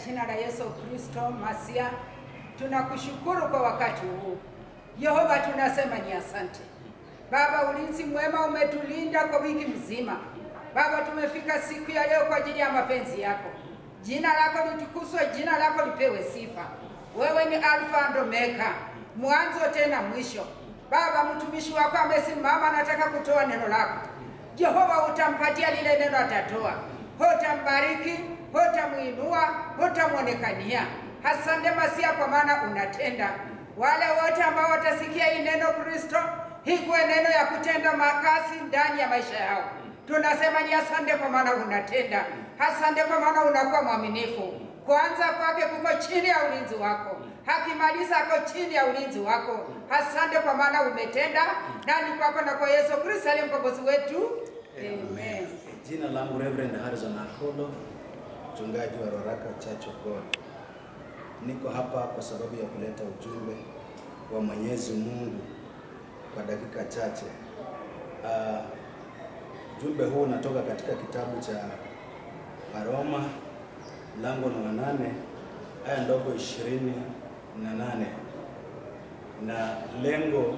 jina la Yesu Kristo Masia, tunakushukuru kwa wakati huu. Yehova, tunasema ni asante Baba. Ulinzi mwema umetulinda kwa wiki mzima Baba. Tumefika siku ya leo kwa ajili ya mapenzi yako. Jina lako litukuzwe, jina lako lipewe sifa. Wewe ni Alfa and Omega, mwanzo tena mwisho. Baba, mtumishi wako amesimama, anataka kutoa neno lako. Jehova, utampatia lile neno atatoa, hutambariki, hutamuinua, hutamwonekania. Asante Masia, kwa maana unatenda. Wale wote ambao watasikia hii neno Kristo, hikuwe neno ya kutenda makazi ndani ya maisha yao. Tunasema ni asante kwa maana unatenda. Asante kwa maana unakuwa mwaminifu. Kwanza kwake kuko chini ya ulinzi wako, hakimaliza ako chini ya ulinzi wako. Asante kwa maana umetenda, na ni kwako na kwa Yesu Kristo aliye mkombozi wetu, amen. Jina langu Reverend Harrison Akolo, mchungaji wa Roraka Church of God. Niko hapa kwa sababu ya kuleta ujumbe wa Mwenyezi Mungu kwa dakika chache. Uh, ujumbe huu unatoka katika kitabu cha Waroma mlango wa nane aya ndogo ishirini na nane na lengo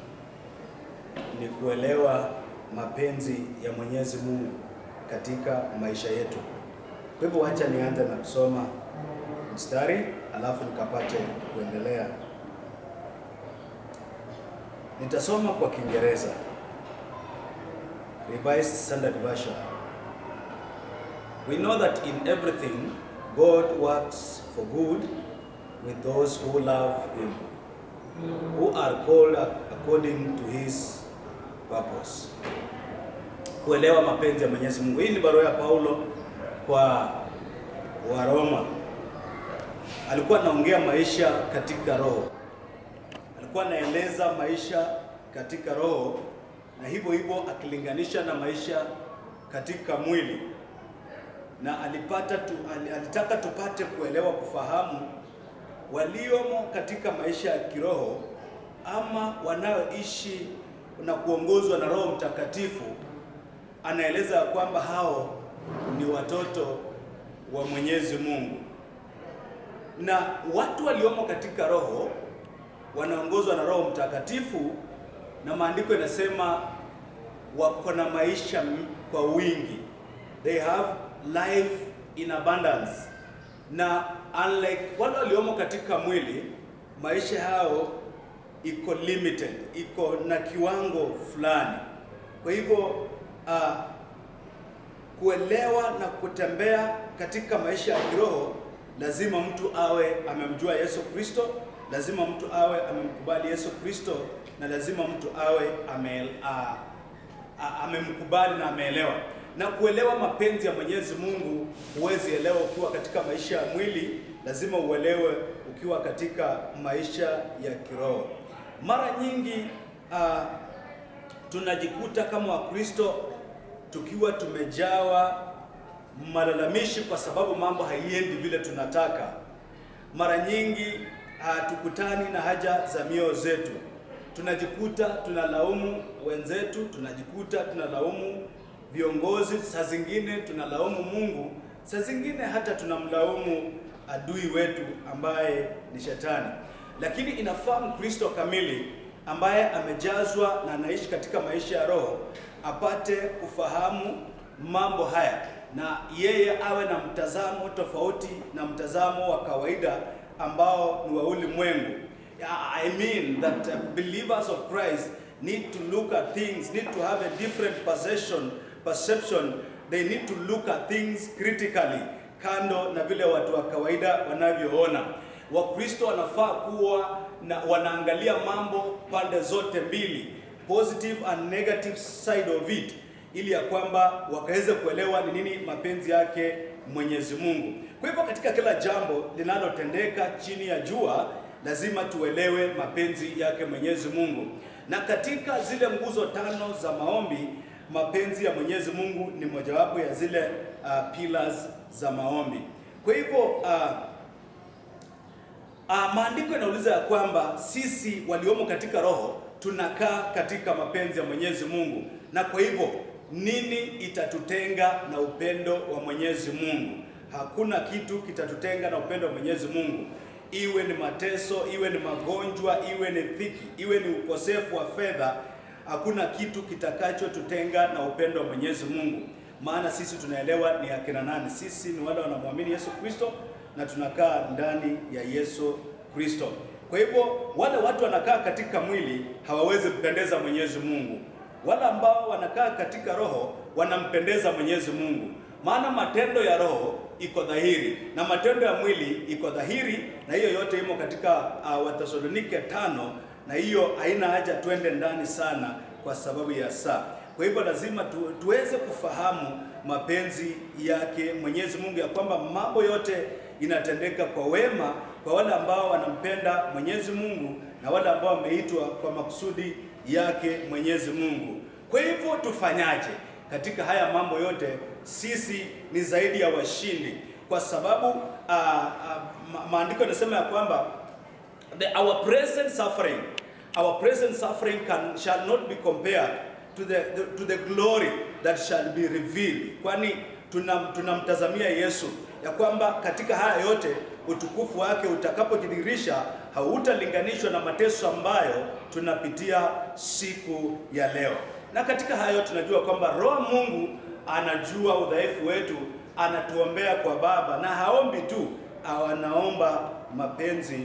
ni kuelewa mapenzi ya Mwenyezi Mungu katika maisha yetu. Kwa hivyo wacha nianze na kusoma mstari alafu nikapate kuendelea. Nitasoma kwa Kiingereza, Revised Standard Version. We know that in everything God works for good with those who love him, who are called according to his purpose. Kuelewa mapenzi ya Mwenyezi Mungu. Hii ni barua ya Paulo kwa Waroma. Alikuwa anaongea maisha katika roho, alikuwa anaeleza maisha katika roho, na hivyo hivyo akilinganisha na maisha katika mwili, na alipata tu, alitaka tupate kuelewa, kufahamu waliomo katika maisha ya kiroho ama wanaoishi na kuongozwa na Roho Mtakatifu. Anaeleza kwamba hao ni watoto wa Mwenyezi Mungu, na watu waliomo katika roho wanaongozwa na Roho Mtakatifu, na maandiko yanasema wako na maisha kwa wingi, they have life in abundance. Na unlike wale waliomo katika mwili, maisha yao iko limited, iko na kiwango fulani. Kwa hivyo uh, kuelewa na kutembea katika maisha ya kiroho, lazima mtu awe amemjua Yesu Kristo, lazima mtu awe amemkubali Yesu Kristo, na lazima mtu awe ame, uh, uh, amemkubali na ameelewa. Na kuelewa mapenzi ya Mwenyezi Mungu, huwezi elewa ukiwa katika maisha ya mwili, lazima uelewe ukiwa katika maisha ya kiroho. Mara nyingi uh, tunajikuta kama Wakristo tukiwa tumejawa malalamishi kwa sababu mambo haiendi vile tunataka. Mara nyingi hatukutani na haja za mioyo zetu, tunajikuta tunalaumu wenzetu, tunajikuta tunalaumu viongozi, saa zingine tunalaumu Mungu, saa zingine hata tunamlaumu adui wetu ambaye ni Shetani. Lakini inafaa Mkristo kamili ambaye amejazwa na anaishi katika maisha ya roho apate kufahamu mambo haya na yeye awe na mtazamo tofauti na mtazamo wa kawaida ambao ni wa ulimwengu. I mean that uh, believers of Christ need to look at things, need to have a different perception, perception. They need to look at things critically, kando na vile watu wa kawaida wanavyoona. Wakristo wanafaa kuwa na wanaangalia mambo pande zote mbili, positive and negative side of it, ili ya kwamba wakaweze kuelewa ni nini mapenzi yake Mwenyezi Mungu. Kwa hivyo katika kila jambo linalotendeka chini ya jua lazima tuelewe mapenzi yake Mwenyezi Mungu, na katika zile nguzo tano za maombi, mapenzi ya Mwenyezi Mungu ni mojawapo ya zile uh, pillars za maombi. Kwa hivyo uh, Uh, maandiko yanauliza ya kwamba sisi waliomo katika roho tunakaa katika mapenzi ya Mwenyezi Mungu, na kwa hivyo nini itatutenga na upendo wa Mwenyezi Mungu? hakuna kitu kitatutenga na upendo wa Mwenyezi Mungu, iwe ni mateso, iwe ni magonjwa, iwe ni dhiki, iwe ni ukosefu wa fedha, hakuna kitu kitakachotutenga na upendo wa Mwenyezi Mungu, maana sisi tunaelewa ni akina nani. Sisi ni wale wanamwamini Yesu Kristo na tunakaa ndani ya Yesu Kristo. Kwa hivyo wale watu wanakaa katika mwili hawawezi kupendeza Mwenyezi Mungu. Wale ambao wanakaa katika roho wanampendeza Mwenyezi Mungu, maana matendo ya roho iko dhahiri na matendo ya mwili iko dhahiri, na hiyo yote imo katika uh, Wathesalonike tano, na hiyo haina haja twende ndani sana kwa sababu ya saa. Kwa hivyo lazima tu, tuweze kufahamu mapenzi yake Mwenyezi Mungu, ya kwamba mambo yote inatendeka kwa wema kwa wale ambao wanampenda Mwenyezi Mungu na wale ambao wameitwa kwa makusudi yake Mwenyezi Mungu. Kwa hivyo tufanyaje katika haya mambo yote? Sisi ni zaidi ya washindi, kwa sababu uh, uh, ma maandiko yanasema ya kwamba the, our present suffering our present suffering can, shall not be compared to the, the, to the glory that shall be revealed, kwani tunamtazamia tuna Yesu ya kwamba katika haya yote utukufu wake utakapojidhihirisha hautalinganishwa na mateso ambayo tunapitia siku ya leo. Na katika hayo tunajua kwamba Roho Mungu anajua udhaifu wetu, anatuombea kwa Baba, na haombi tu, anaomba mapenzi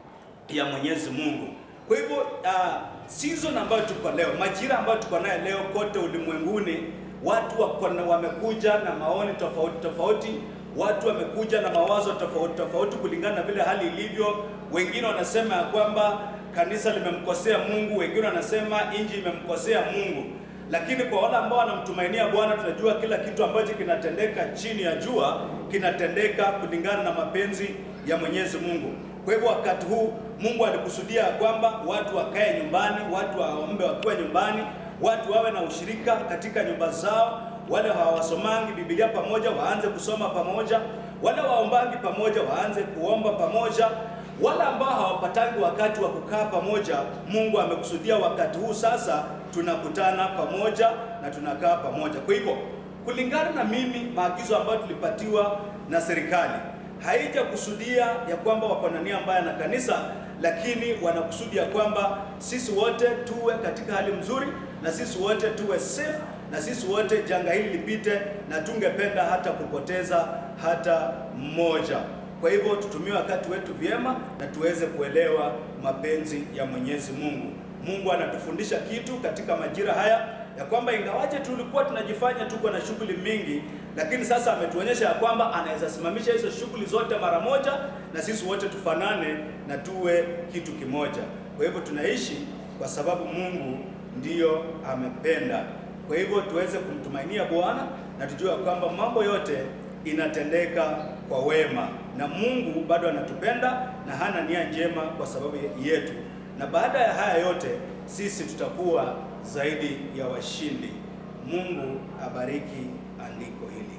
ya Mwenyezi Mungu. Kwa hivyo uh, season ambayo tuko leo, majira ambayo tuko nayo leo kote ulimwenguni, watu wamekuja na maoni tofauti tofauti watu wamekuja na mawazo tofauti tofauti kulingana na vile hali ilivyo. Wengine wanasema ya kwamba kanisa limemkosea Mungu, wengine wanasema inji imemkosea Mungu. Lakini kwa wale ambao wanamtumainia Bwana, tunajua kila kitu ambacho kinatendeka chini ya jua kinatendeka kulingana na mapenzi ya Mwenyezi Mungu. Kwa hivyo wakati huu Mungu alikusudia kwamba watu wakae nyumbani, watu waombe wakiwa nyumbani, watu wawe na ushirika katika nyumba zao wale hawasomangi Biblia pamoja waanze kusoma pamoja, wale waombangi pamoja waanze kuomba pamoja, wale ambao hawapatangi wakati wa kukaa pamoja, Mungu amekusudia wakati huu sasa tunakutana pamoja na tunakaa pamoja. Kwa hivyo kulingana na mimi, maagizo ambayo tulipatiwa na serikali haijakusudia ya kwamba wako na nia mbaya na kanisa, lakini wanakusudia kwamba sisi wote tuwe katika hali mzuri na sisi wote tuwe safe na sisi wote janga hili lipite, na tungependa hata kupoteza hata mmoja. Kwa hivyo tutumie wakati wetu vyema na tuweze kuelewa mapenzi ya Mwenyezi Mungu. Mungu anatufundisha kitu katika majira haya ya kwamba ingawaje tulikuwa tunajifanya tuko na shughuli mingi, lakini sasa ametuonyesha ya kwamba anaweza simamisha hizo shughuli zote mara moja, na sisi wote tufanane na tuwe kitu kimoja. Kwa hivyo tunaishi kwa sababu Mungu ndiyo amependa. Kwa hivyo tuweze kumtumainia Bwana na tujue kwamba mambo yote inatendeka kwa wema, na Mungu bado anatupenda na hana nia njema kwa sababu yetu, na baada ya haya yote sisi tutakuwa zaidi ya washindi. Mungu abariki andiko hili.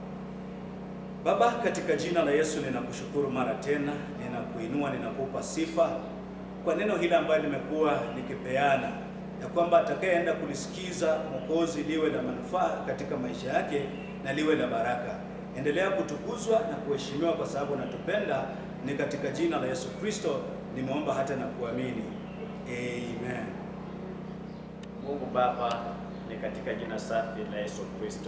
Baba, katika jina la Yesu ninakushukuru mara tena, ninakuinua, ninakupa sifa kwa neno hili ambalo nimekuwa nikipeana ya kwamba atakayeenda kulisikiza Mwokozi liwe la manufaa katika maisha yake na liwe la baraka. Endelea kutukuzwa na kuheshimiwa kwa sababu unatupenda. Ni katika jina la Yesu Kristo nimeomba hata na kuamini, amen. Mungu Baba, ni katika jina safi la Yesu Kristo,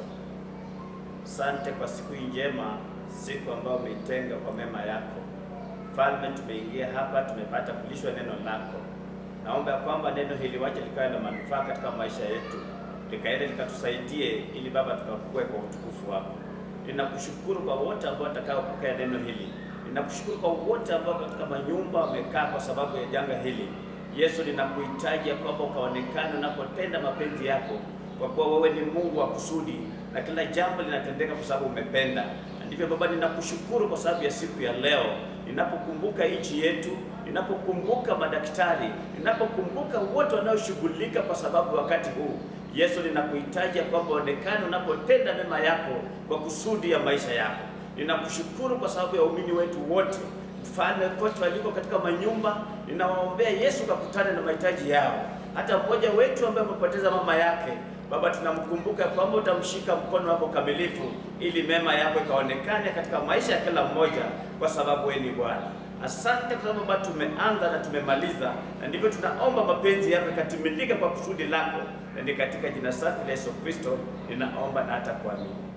sante kwa siku hii njema, siku ambayo umeitenga kwa mema yako. Mfalme, tumeingia hapa, tumepata kulishwa neno lako Naomba ya kwamba neno hili wache likawe na manufaa katika maisha yetu, likaende likatusaidie, ili Baba tukakue kwa utukufu wako. Ninakushukuru kwa wote ambao watakaopokea neno hili. Ninakushukuru kwa wote ambao katika manyumba wamekaa kwa sababu ya janga hili. Yesu, ninakuhitaji ya kwamba ukaonekane unapotenda mapenzi yako, kwa kuwa wewe ni Mungu wa kusudi na kila jambo linatendeka kwa sababu umependa. Na ndivyo Baba, ninakushukuru kwa sababu ya siku ya leo, ninapokumbuka nchi yetu ninapokumbuka madaktari, ninapokumbuka wote wanaoshughulika kwa sababu wakati huu Yesu, ninakuhitaji kwamba onekane unapotenda mema yako kwa kusudi ya maisha yako. Ninakushukuru kwa sababu ya waumini wetu wote, mfalme, kote waliko katika manyumba, ninawaombea Yesu kakutane na mahitaji yao. Hata mmoja wetu ambaye amepoteza mama yake, Baba, tunamkumbuka kwamba utamshika mkono wako kamilifu, ili mema yako ikaonekane katika maisha ya kila mmoja, kwa sababu wewe ni Bwana. Asante kwa sababu Baba, tumeanza na tumemaliza, na ndivyo tunaomba mapenzi yako ikatimilika kwa kusudi lako, na ni katika jina safi la Yesu Kristo ninaomba na hata kuamini.